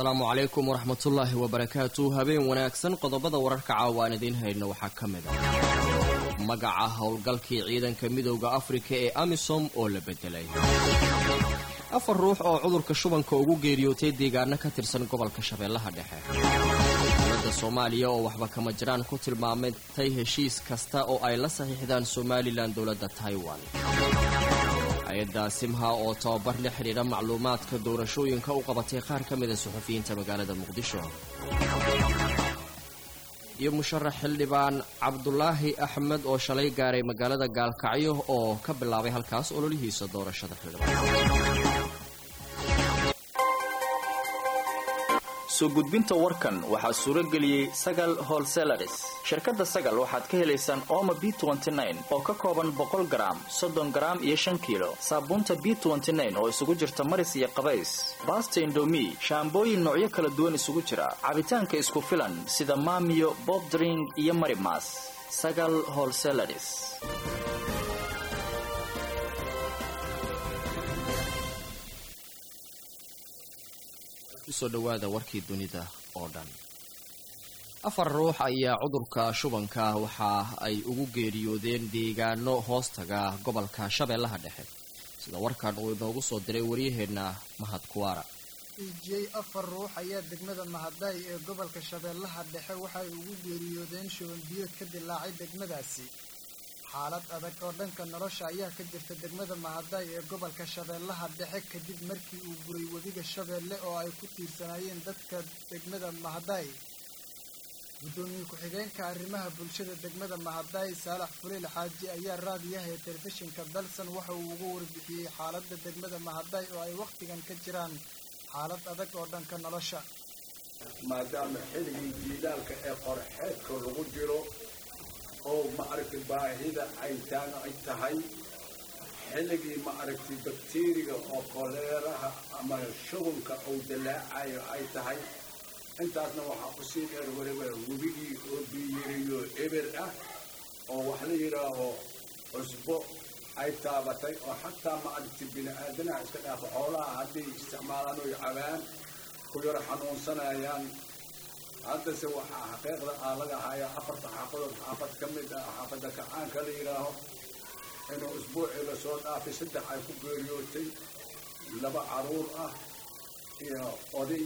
asalaamu calaykum waraxmatullaahi wabarakaatu habeen wanaagsan qodobada wararka caawa aan idiin hayno waxaa ka mid ah magaca howlgalkii ciidanka midowda afrika ee amisom oo la bedelay afar ruux oo cudurka shubanka ugu geeriyootay deegaano ka tirsan gobolka shabeellaha dhexe dowladda soomaaliya oo waxba kama jiraan ku tilmaamatay heshiis kasta oo ay la saxiixdaan somalilan dowladda taiwan hay-adda simha oo tababar la xidhiidha macluumaadka doorashooyinka u qabatay qaar ka mida suxufiyiinta magaalada muqdisho iyo musharax xildhibaan cabdulaahi axmed oo shalay gaaray magaalada gaalkacyo oo ka bilaabay halkaas ololihiisa doorashada xildhibaan soo gudbinta warkan waxaa suuro geliyey sagal holselaris shirkadda sagal waxaad ka helaysaan ooma b oo ka kooban boqol garaam soddon garaam iyo shan kiilo saabuunta b oo isugu jirta maris iyo qabays baasta indomi shaambooyin noocyo kala duwan isugu jira cabitaanka isku filan sida maamiyo bobdring iyo marimas sagal holselaris kusoo dhawaada warkii dunida oo dhan afar ruux ayaa cudurka shubanka waxa ay ugu geeriyoodeen deegaano hoostaga gobolka shabeellaha dhexe sida warkan uu inoogu soo diray waryaheenna mahad kuwaara ijiyey afar ruux ayaa degmada mahadaay ee gobolka shabeellaha dhexe waxay ugu geeriyoodeen shuban biyood ka dilaacay degmadaasi xaalad adag oo dhanka nolosha ayaa ka jirta degmada mahadaay ee gobolka shabeellaha dhexe kadib markii uu guray webiga shabeelle oo ay ku tiirsanaayeen dadka degmada mahadaay guddoomiye ku-xigeenka arrimaha bulshada degmada mahadaay saalax fuliil xaaji ayaa raadiyaha ee telefishinka dalsan waxa uu uga warbixiyey xaaladda degmada mahadaay oo ay wakhtigan ka jiraan xaalad adag oo dhanka nolosha maadaama xilligii jiilaalka ee qorxeedka lagu jiro oo maaragtay baahida caytaano ay tahay xilligii maaragtay bakteriga oo koleeraha ama shugunka uu dalaacayo ay tahay intaasna waxaa kusii dheer weliba webigii oo biyiriyo eber ah oo wax la yidhaaho cusbo ay taabatay oo xataa maaragtay bini aadanaha iska dhaafo xoolaha hadday isticmaalaan oy cabaan ku yar xanuunsanayaan haddase waxaa xaqiiqda aa laga hayaa afarta xaafadood xaafad ka mid ah xaafadda kacaanka la yidhaaho inuu isbuucii lasoo dhaafay saddex ay ku geeriyootay laba caruur ah iyo oday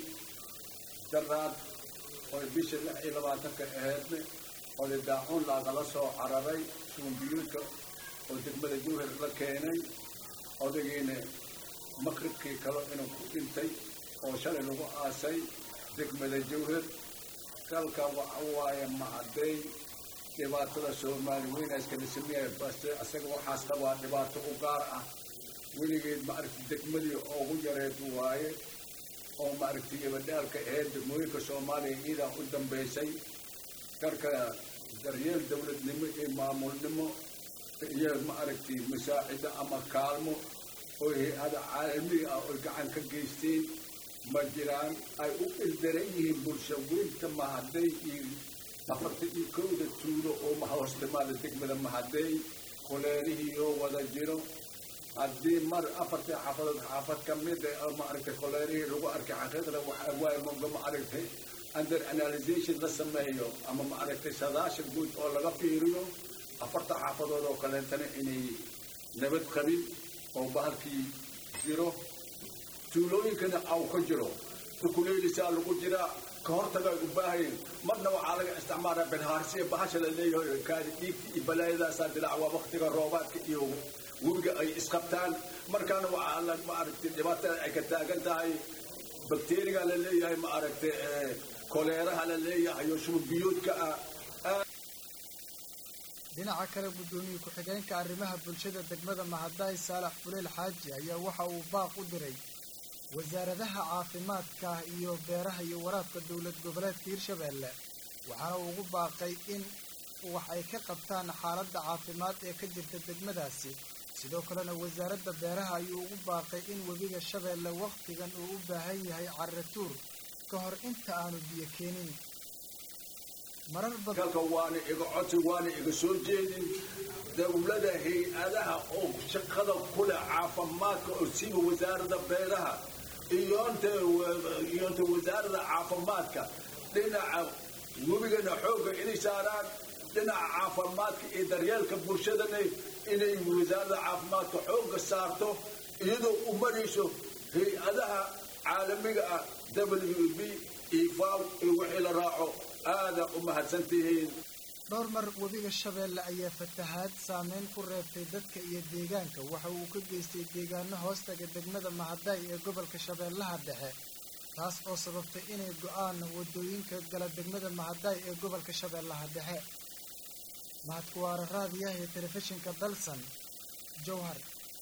daraad oy bisha lix iyo labaatanka aheedne oday daacuun laagala soo cararay suumbiyuudka oo degmada jawhar la keenay odaygiina maqribkii kale inuu ku dhintay oo shalay lagu aasay degmada jawhar kalka waxa waaye mahaday dhibaatada soomaali weyna iskala sameeya base isaga waxaas qabaa dhibaato u gaar ah weligeed maaragtay degmadii ugu yareed waaye oo maaragtay gabadhaalka aheyd degmooyinka soomaaliya iidaa u dambaysay karka daryeel dowladnimo iyo maamulnimo iyo maaragtay musaacida ama kaalmo oo hay-ada caalamiga ah oy gacan ka geysteen ma jiraan ay u ildaran yihiin bulsha weynta mahaday iyo afarta iyo kowda tuulo oo mahoostimaada degmada mahaday koleerihii oo wada jiro haddii mar afartii xaafadood xaafad ka mida oo maaragtay koleerihii lagu arkay xaqiiqda waxaa waaye moga maaragtay under analysation la sameeyo ama maaragtay sadaashan guud oo laga fiiriyo afarta xaafadood oo kaleentana inay nabad qabin oo bahalkii jiro tuulooyinkana aw ka jiro dukuleelisaa lagu jiraa ka hortaga ay u baahayen marna waxaa laga isticmaalaa bilhaarsiya bahasha la leeyahay kaadi dhiigta iyo balaayadaasaa dilaac waa waktiga roobaadka iyo webiga ay isqabtaan markaana waxaa la maaragtay dhibaatada ay ka taagan tahay bakteriga la leeyahay maaragtay koleeraha la leeyahay oo shubabiyoodka ah dhinaca kale guddoomiye ku-xigeenka arrimaha bulshada degmada mahadaay saalax fuleel xaaji ayaa waxa uu baaq u diray wasaaradaha caafimaadka iyo beeraha iyo waraabka dowlad goboleedka hirshabeelle waxaana uu ugu baaqay in wax ay ka qabtaan xaaladda caafimaad ee ka jirta degmadaasi sidoo kalena wasaaradda beeraha ayuu ugu baaqay in webiga shabeelle wakhtigan uu u baahan yahay carratuur ka hor inta aanu biyo keenin marar badan kalka waana iga codsi waana iga soo jeedin dowlada hay-adaha oo shaqada kule caafimaadka oo siiba wasaaradda beeraha iyoonta iyoonta wasaaradda caafimaadka dhinaca webigana xoogga inay saaraan dhinaca caafimaadka iyo daryeelka bulshadana inay wasaaradda caafimaadka xoogga saarto iyadoo u marayso hay-adaha caalamiga ah w b iyo faw iyo wixii la raaco aada u mahadsantihiin dhowr mar webiga shabeelle ayaa fatahaad saameyn ku reebtay dadka iyo deegaanka waxa uu ka geystay deegaano hoostaga degmada mahadaay ee gobolka shabeellaha dhexe taas oo sababtay inay go-aan wadooyinka gala degmada mahadaay ee gobolka shabeellaha dhexe mahadkuwaara raadiyaha iyo telefishinka dalsan jowhar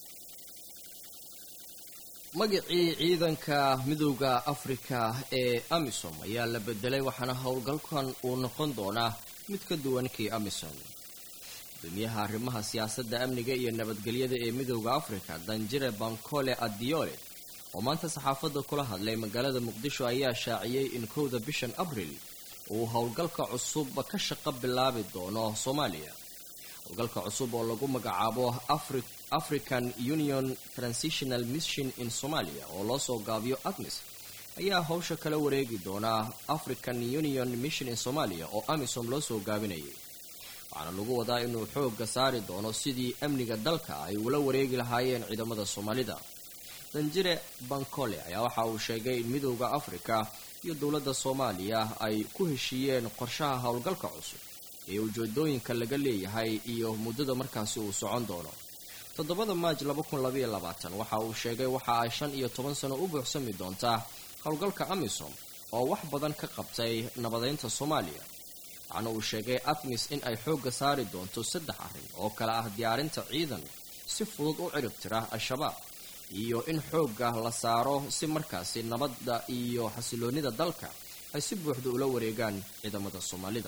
magacii ciidanka midowda afrika ee amisom ayaa la bedelay waxaana howlgalkan uu noqon doonaa mid ka duwan kii amisom gudoomiyaha arrimaha siyaasadda amniga iyo nabadgelyada ee midowda afrika danjire bankole adiole oo maanta saxaafadda kula hadlay magaalada muqdisho ayaa shaaciyey in kowda bishan abril uu howlgalka cusub ka shaqo bilaabi doono soomaaliya howlgalka cusub oo lagu magacaabo african union transitional mission in somalia oo loo soo gaabiyo admis ayaa howsha kala wareegi doonaa african union mission in somalia oo amisom loo soo gaabinayay waxaana lagu wadaa inuu xoogga saari doono sidii amniga dalka ay ula wareegi lahaayeen ciidamada soomaalida danjire bankole ayaa waxa uu sheegay in midowda afrika iyo dowladda soomaaliya ay ku heshiiyeen qorshaha howlgalka cusub ee ujeedooyinka laga leeyahay iyo muddada markaasi uu socon doono toddobada maaj waxa uu sheegay waxa ay shan iyo toban sano u buuxsami doontaa howlgalka amisom oo wax badan ka qabtay nabadeynta soomaaliya waxaana uu sheegay atmis in ay xoogga saari doonto saddex arrin oo kale ah diyaarinta ciidan si fudud u cirib tira al-shabaab iyo in xoogga la saaro si markaasi nabadda iyo xasiloonnida dalka ay si buuxda ula wareegaan ciidamada soomaalida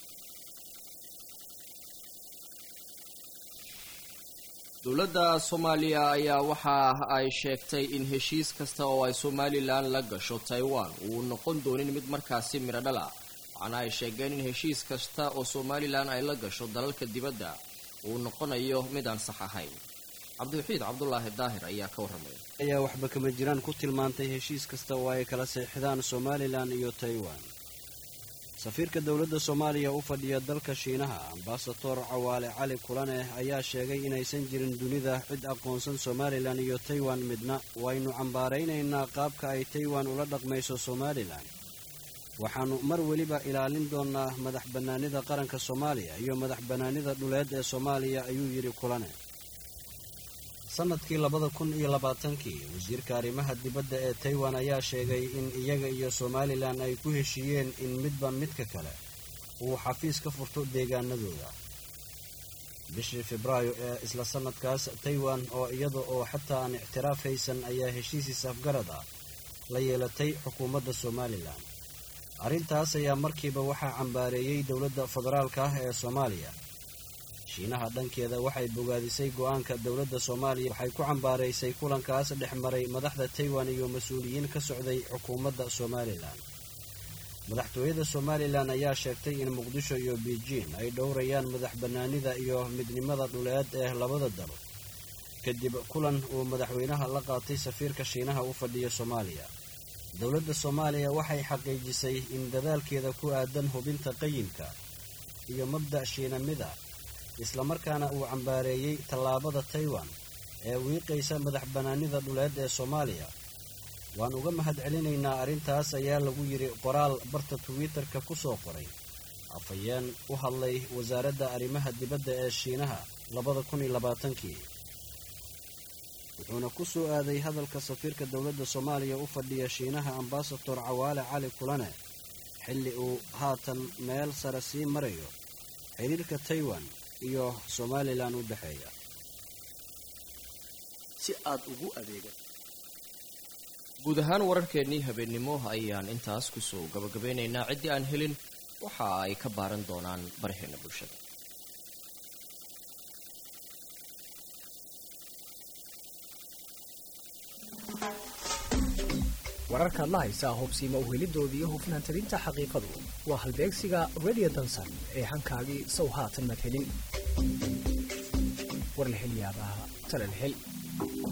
dowladda soomaaliya ayaa waxa ay sheegtay in heshiis kasta oo ay somalilan la gasho taiwan uu noqon doonin mid markaasi midho dhal ah waxaana ay sheegeen in heshiis kasta oo somalilan ay la gasho dalalka dibadda uu noqonayo mid aan sax ahayn cabdiwaxiid cabdulaahi daahir ayaa ka warramaya ayaa waxba kama jiraan ku tilmaantay heshiis kasta oo ay kala seexdaan somalilan iyo taiwan safiirka dowladda soomaaliya u fadhiya dalka shiinaha ambasador cawaale cali kulaneh ayaa sheegay inaysan jirin dunida cid aqoonsan somalilan iyo taiwan midna waynu cambaaraynaynaa qaabka ay taiwan ula dhaqmayso somalilan waxaannu mar weliba ilaalin doonnaa madax bannaanida qaranka soomaaliya iyo madax bannaanida dhuleed ee soomaaliya ayuu yidhi kulane sanadkii labada kun iyo labaatankii wasiirka arrimaha dibadda ee taiwan ayaa sheegay in iyaga iyo somalilan ay ku heshiiyeen in midba midka kale uu xafiis ka furto deegaanadooda bishii febraayo ee isla sanadkaas taiwan oo iyada oo xataa aan ictiraaf haysan ayaa heshiisiis afgarad ah la yeelatay xukuumadda somalilan arrintaas ayaa markiiba waxaa cambaareeyey dowladda federaalka ah ee soomaaliya shiinaha dhankeeda waxay bogaadisay go-aanka dowladda soomaaliya waxay ku cambaaraysay kulankaas dhex maray madaxda taiwan iyo mas-uuliyiin ka socday xukuumadda somalilan madaxtooyada somalilan ayaa sheegtay in muqdisho iyo beijing ay dhowrayaan madax bannaanida iyo midnimada dhuleed ee labada dalo kadib kulan uu madaxweynaha la qaatay safiirka shiinaha u fadhiya soomaaliya dowladda soomaaliya waxay xaqiijisay in dadaalkeeda ku aadan hubinta qayimka iyo mabda' shiinamida islamarkaana uu cambaareeyey tallaabada taiwan ee wiiqaysa madax bannaanida dhuleed ee soomaaliya waan uga mahad celinaynaa arrintaas ayaa lagu yidhi qoraal barta twitter-ka ku soo qoray afhayeen u hadlay wasaaradda arrimaha dibadda ee shiinaha labada kun iyo labaatankii wuxuuna ku soo aaday hadalka safiirka dowladda soomaaliya u fadhiya shiinaha ambasador cawaale cali kulane xilli uu haatan meel sare sii marayo xiriirka taiwan iyo somalilan u dhexeeya si aad ugu adeega guud ahaan wararkeennii habeennimo ayaan intaas kusoo gabagabeynaynaa ciddii aan helin waxa ay ka baaran doonaan baraheena bulshada wararkaad la haysaa hubsiima uhelidooda iyo hufnaan talinta xaqiiqadu waa halbeegsiga radio dansan ee hankaagii sow haatan madhelin warlahelyaabaha talalhel